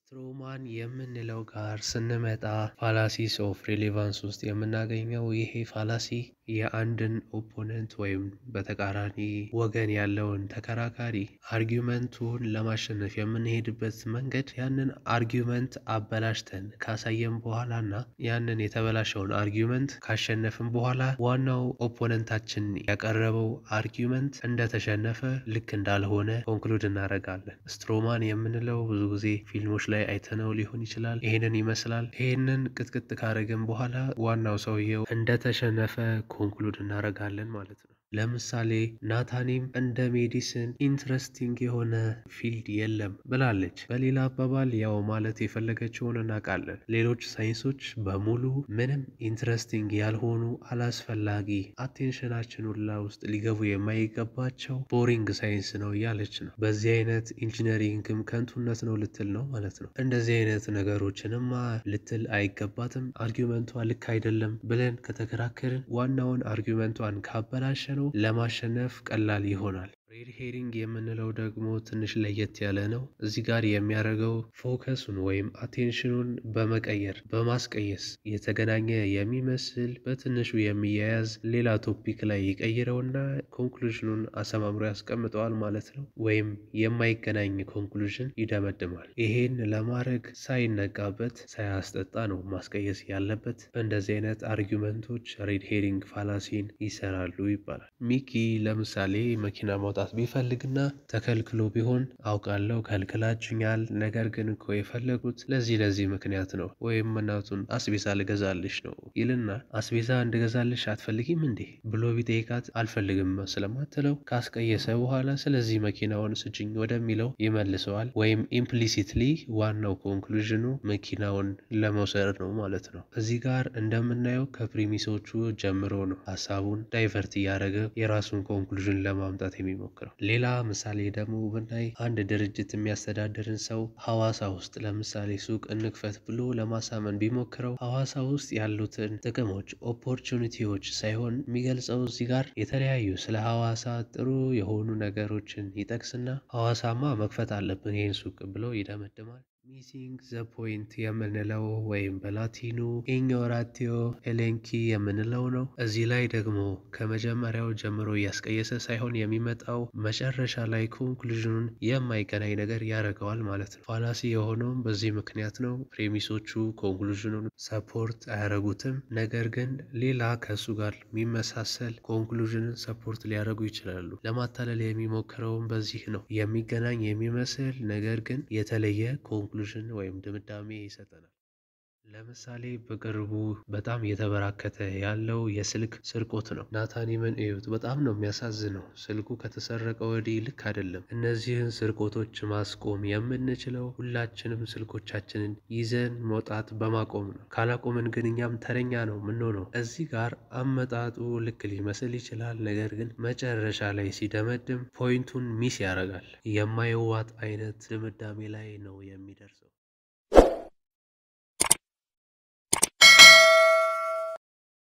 ስትሮማን የምንለው ጋር ስንመጣ ፋላሲስ ኦፍ ሪሌቫንስ ውስጥ የምናገኘው ይሄ ፋላሲ የአንድን ኦፖነንት ወይም በተቃራኒ ወገን ያለውን ተከራካሪ አርጊመንቱን ለማሸነፍ የምንሄድበት መንገድ ያንን አርጊመንት አበላሽተን ካሳየን በኋላ እና ያንን የተበላሸውን አርጊመንት ካሸነፍን በኋላ ዋናው ኦፖነንታችን ያቀረበው አርጊመንት እንደተሸነፈ ልክ እንዳልሆነ ኮንክሉድ እናደርጋለን። ስትሮማን የምንለው ብዙ ጊዜ ፊልሞች ላይ አይተነው ሊሆን ይችላል። ይሄንን ይመስላል። ይሄንን ቅጥቅጥ ካደረግን በኋላ ዋናው ሰውየው እንደተሸነፈ ኮንክሉድ እናደርጋለን ማለት ነው። ለምሳሌ ናታኒም እንደ ሜዲሲን ኢንትረስቲንግ የሆነ ፊልድ የለም ብላለች። በሌላ አባባል ያው ማለት የፈለገችውን እናውቃለን። ሌሎች ሳይንሶች በሙሉ ምንም ኢንትረስቲንግ ያልሆኑ አላስፈላጊ አቴንሽናችን ሁላ ውስጥ ሊገቡ የማይገባቸው ቦሪንግ ሳይንስ ነው እያለች ነው። በዚህ አይነት ኢንጂነሪንግም ከንቱነት ነው ልትል ነው ማለት ነው። እንደዚህ አይነት ነገሮችንማ ልትል አይገባትም። አርጊመንቷ ልክ አይደለም ብለን ከተከራከርን ዋናውን አርጊመንቷን ካበላሸ ነው ለማሸነፍ ቀላል ይሆናል። ሬድ ሄሪንግ የምንለው ደግሞ ትንሽ ለየት ያለ ነው። እዚህ ጋር የሚያደርገው ፎከሱን ወይም አቴንሽኑን በመቀየር በማስቀየስ የተገናኘ የሚመስል በትንሹ የሚያያዝ ሌላ ቶፒክ ላይ ይቀይረውና ኮንክሉዥኑን አሰማምሮ ያስቀምጠዋል ማለት ነው። ወይም የማይገናኝ ኮንክሉዥን ይደመድማል። ይሄን ለማድረግ ሳይነቃበት ሳያስጠጣ ነው ማስቀየስ ያለበት። በእንደዚህ አይነት አርጊመንቶች ሬድ ሄሪንግ ፋላሲን ይሰራሉ ይባላል። ሚኪ ለምሳሌ መኪና ማውጣት ቢፈልግና ተከልክሎ ቢሆን አውቃለሁ ከልክላችኛል፣ ነገር ግን እኮ የፈለጉት ለዚህ ለዚህ ምክንያት ነው ወይም እናቱን አስቤዛ ልገዛልሽ ነው ይልና አስቤዛ እንድገዛልሽ አትፈልጊም እንዴ ብሎ ቢጠይቃት አልፈልግም ስለማትለው ካስቀየሰ በኋላ ስለዚህ መኪናውን ስጭኝ ወደሚለው ይመልሰዋል። ወይም ኢምፕሊሲትሊ ዋናው ኮንክሉዥኑ መኪናውን ለመውሰድ ነው ማለት ነው። እዚህ ጋር እንደምናየው ከፕሪሚሶቹ ጀምሮ ነው ሀሳቡን ዳይቨርት እያደረገ የራሱን ኮንክሉዥን ለማምጣት የሚሞክረው። ሌላ ምሳሌ ደግሞ ብናይ አንድ ድርጅት የሚያስተዳድርን ሰው ሐዋሳ ውስጥ ለምሳሌ ሱቅ እንክፈት ብሎ ለማሳመን ቢሞክረው ሐዋሳ ውስጥ ያሉትን ጥቅሞች ኦፖርቹኒቲዎች ሳይሆን የሚገልጸው እዚህ ጋር የተለያዩ ስለ ሐዋሳ ጥሩ የሆኑ ነገሮችን ይጠቅስና ሐዋሳማ መክፈት አለብን ይህን ሱቅ ብሎ ይደመድማል። ሚሲንግ ዘ ፖይንት የምንለው ወይም በላቲኑ ኢኞራቲዮ ኤሌንኪ የምንለው ነው። እዚህ ላይ ደግሞ ከመጀመሪያው ጀምሮ እያስቀየሰ ሳይሆን የሚመጣው መጨረሻ ላይ ኮንክሉዥኑን የማይገናኝ ነገር ያደርገዋል ማለት ነው። ፋላሲ የሆነውም በዚህ ምክንያት ነው። ፕሬሚሶቹ ኮንክሉዥኑን ሰፖርት አያደርጉትም፣ ነገር ግን ሌላ ከእሱ ጋር የሚመሳሰል ኮንክሉዥንን ሰፖርት ሊያደርጉ ይችላሉ። ለማታለል የሚሞክረውም በዚህ ነው። የሚገናኝ የሚመስል ነገር ግን የተለየ ኮንክሉዥን ወይም ድምዳሜ ይሰጠናል። ለምሳሌ በቅርቡ በጣም እየተበራከተ ያለው የስልክ ስርቆት ነው። ናታኒምን እዩት፣ በጣም ነው የሚያሳዝነው። ስልኩ ከተሰረቀ ወዲህ ልክ አይደለም። እነዚህን ስርቆቶች ማስቆም የምንችለው ሁላችንም ስልኮቻችንን ይዘን መውጣት በማቆም ነው። ካላቆምን ግን እኛም ተረኛ ነው የምንሆነው። እዚህ ጋር አመጣጡ ልክ ሊመስል ይችላል፣ ነገር ግን መጨረሻ ላይ ሲደመድም ፖይንቱን ሚስ ያደርጋል። የማይዋጥ አይነት ድምዳሜ ላይ ነው የሚደርሰው።